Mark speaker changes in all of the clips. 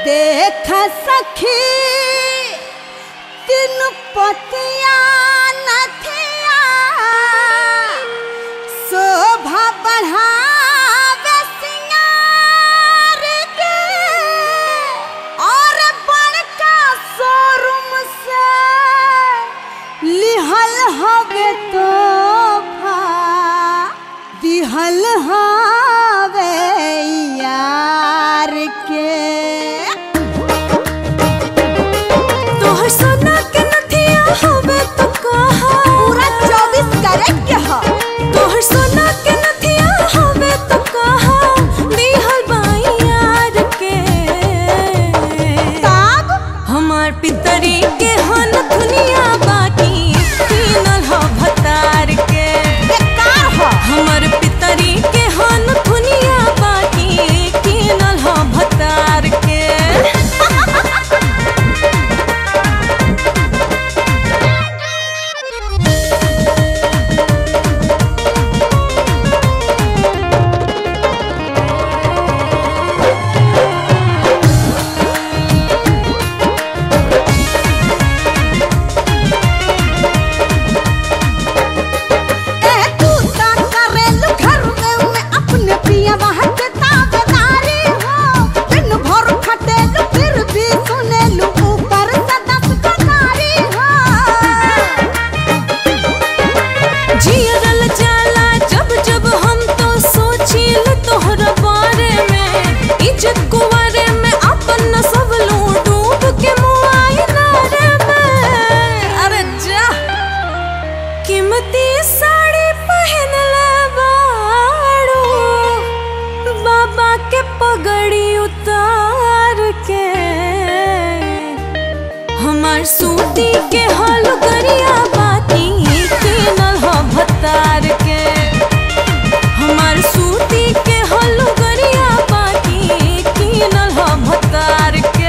Speaker 1: देख सखी तीन पतिया नथिया शोभा बढ़ावे सिंगार के और बड़का शोरूम से लिहल हवे तोहफा दिहल हवे यार के
Speaker 2: तोहर सोना के नथिया हवे तो कहा
Speaker 1: पूरा चौबीस कैरेट के ह
Speaker 2: तोहर सोना के नथिया हवे तो कहा दिहल बाई यार के
Speaker 1: तब
Speaker 2: हमार पितरी के हन दुनिया बाकी तीनल ह भतार के
Speaker 1: बेकार ह
Speaker 2: हमर पितरी के हन दुनिया बाकी तीनल ह भतार के
Speaker 1: ए तू ता करेलु घर में अपने पिया वहाँ के ताबेदारी हो दिन भर खटेलु फिर भी सुनेलु ऊपर से दस कनारी हो
Speaker 2: जियरल जाला जब जब हम तो सोचिल तोहरा बारे में इज्जत कुवारे में अपन न सब लूं डूब के मुआयना रे में अरे जा कीमती साड़ी पहन ले बाड़ू बाबा के पगड़ी उतार के हमार सूती के हल गरिया बाती के नल ह भतार के हमार सूती के हल गरिया बाती के नल ह भतार के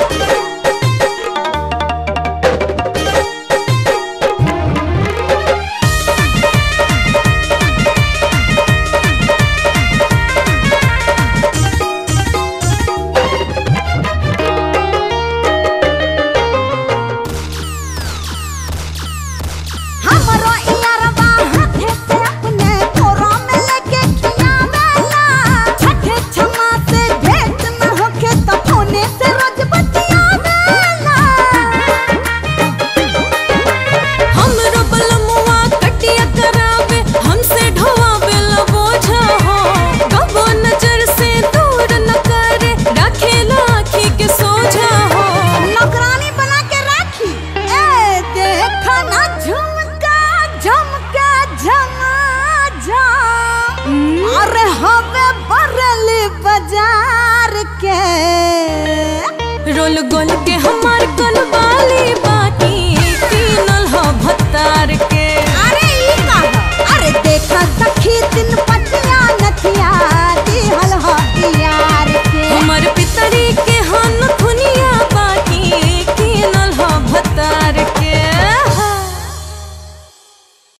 Speaker 1: हमरो इयारबा हाथे से अपने कोरा में लेके खियावेला छठे छमा से भेंट न होके त फोने से रोज बतियावेला
Speaker 2: हमरो बलमुआ कटिया करावे हमसे ढोवावे ला बोझा हो कबो नजर से दूर न करे रखेला आँखी के सोझा हो
Speaker 1: नौकरानी बना के राखी ए देखा ना झुमका झमका झमा झम अरे हवे बरली बाजार के
Speaker 2: रोल गोल के हम